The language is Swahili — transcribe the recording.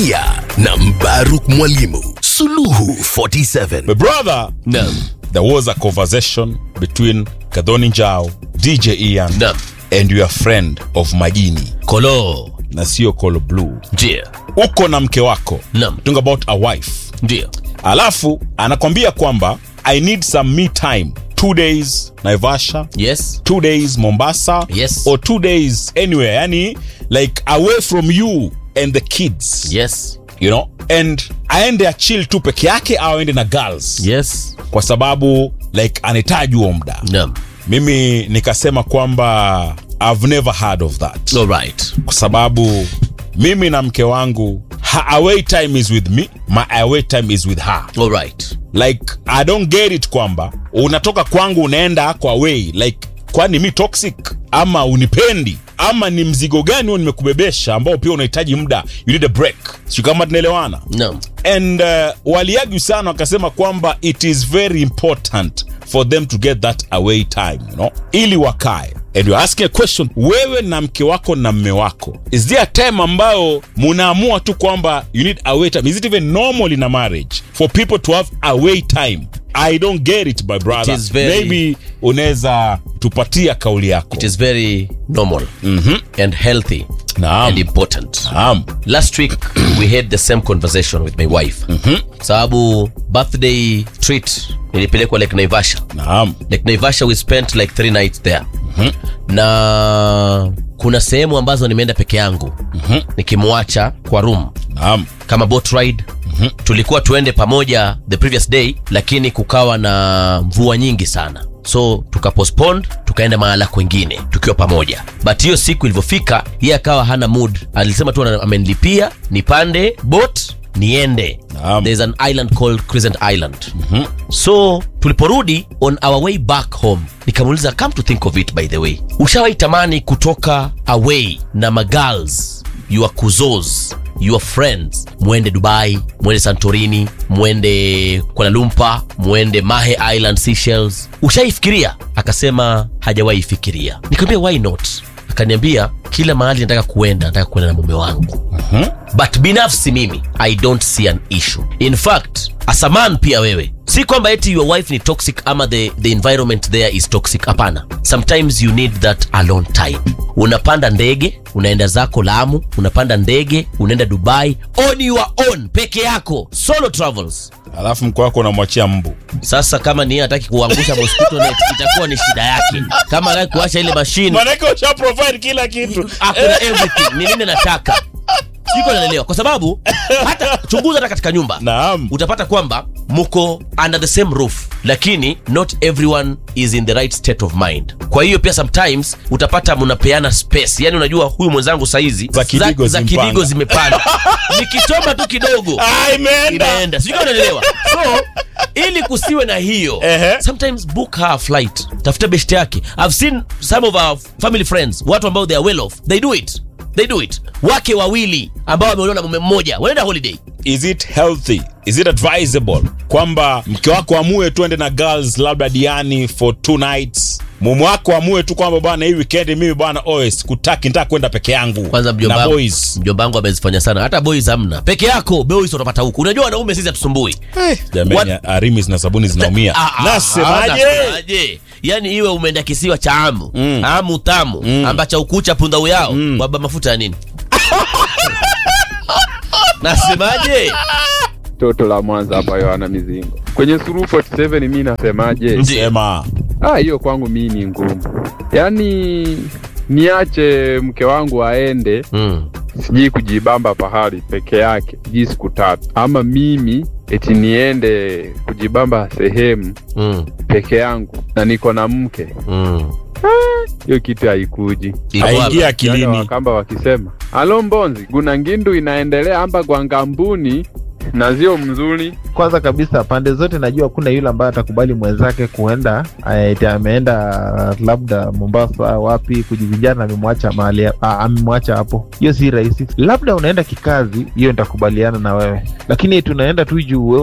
Bilia na Mbaruk Mwalimu. Suluhu 47. My brother, Naam. there was a conversation between Kadhoni Njao, DJ Ian, Naam. and your friend of Majini Kolo. na sio Call Blue. Ndio. Uko na mke wako. Naam. Talking about a wife. Ndio. Alafu anakwambia kwamba I need some me time. Two days Naivasha, Yes. two days Mombasa, Yes. or two days anywhere. Yani like away from you and the kids. Yes. You know? And aende achill tu peke yake au aende na girls. Yes. Kwa sababu like anahitaji huo muda. Naam. Mimi nikasema kwamba I've never heard of that. All right. Kwa sababu mimi na mke wangu her away time is with me, my away time is with her. All right. like i don't get it kwamba unatoka kwangu unaenda kwa way like kwani mi toxic ama unipendi ama ni mzigo gani huo nimekubebesha ambao pia unahitaji muda you need a break sio kama tunaelewana Naam. and uh, waliagu sana wakasema kwamba it is very important for them to get that away time you know ili wakae and you're asking a question wewe na mke wako na mme wako is there a time ambayo munaamua tu kwamba you need away time is it even normal in a marriage for people to have away time i don't get it my brother is very- maybe unaweza tupatia kauli yako It is very normal and healthy Naam. and important. Naam. Last week we had the same conversation with my wife. Sababu birthday treat nilipelekwa Lake Naivasha. Naam. Lake Naivasha we spent like three nights there. Na kuna sehemu ambazo nimeenda peke yangu nikimwacha kwa room Naam. kama boat ride tulikuwa tuende pamoja the previous day lakini kukawa na mvua nyingi sana so tukapostpone tukaenda mahala kwengine tukiwa pamoja but hiyo siku ilivyofika yeye akawa hana mood alisema tu ana- amenilipia nipande boat niende Naam. there's an island called crescent island so tuliporudi on our way back home nikamuuliza come to think of it by the way ushawahi tamani kutoka away na magirls your kuzos your friends mwende dubai mwende santorini mwende kuala lumpur mwende mahe island Seychelles ushaifikiria akasema hajawahi fikiria nikamwambia why not akaniambia kila mahali nataka kuenda nataka kuenda na mume wangu but binafsi mimi i don't see an issue in fact as a man pia wewe si kwamba eti your wife ni toxic ama the, the environment there is toxic hapana sometimes you need that alone time unapanda ndege unaenda zako lamu unapanda ndege unaenda dubai on your own peke yako solo travels alafu mke wako unamwachia mbu sasa kama ni yeye hataki kuangusha mosquito net itakuwa ni shida yake kama hataki kuacha ile mashine manake usha provide kila kitu hakuna everything ni nini nataka siko naelewa kwa sababu hata chunguza hata katika nyumba naam utapata kwamba mko under the same roof lakini not everyone is in the right state of mind kwa hiyo pia sometimes utapata mnapeana space yani unajua huyu mwenzangu saizi Za kidigo za zimpanda. kidigo zimepanda nikitoma tu kidogo Ah, imeenda imeenda sijui kama unanielewa so ili kusiwe na hiyo Ehe. sometimes book her a flight tafuta best yake i've seen some of our family friends watu ambao they are well off they do it they do it wake wawili ambao wameolewa na mume mmoja wanaenda holiday is it healthy is it advisable kwamba mke wako amue tuende na girls labda diani for two nights mume wako amue tu kwamba bwana hii weekend mimi bwana os kutaki nitaka kwenda peke yangu kwanza na mjomba boys mjomba wangu amezifanya sana hata boys hamna peke yako boys utapata huku unajua wanaume sisi hatusumbui jamani arimis na sabuni zinaumia Ah, ah, nasemaje nasemaje? yani iwe umeenda kisiwa cha amu amu tamu ambacha ukucha punda uyao waba mafuta ya nini nasemaje toto la Mwanza hapa Yohana Mizingo. Kwenye Suluhu 47 mi nasemaje? sema Ah, hiyo kwangu mi ni ngumu, yaani niache mke wangu aende mm. sijui kujibamba pahali peke yake sijui siku tatu, ama mimi eti niende kujibamba sehemu Mm. peke yangu na niko na mke, Mm. hiyo kitu haikuji. Iko wapi? aingia Yaani akilini Wakamba wakisema alo mbonzi guna ngindu inaendelea amba kwa ngambuni na zio mzuri kwanza kabisa pande zote najua kuna yule ambaye atakubali mwenzake kuenda eti ameenda labda mombasa wapi kujivinjana amemwacha mahali ah, amemwacha hapo hiyo si rahisi labda unaenda kikazi hiyo nitakubaliana na wewe lakini tunaenda tu juu wewe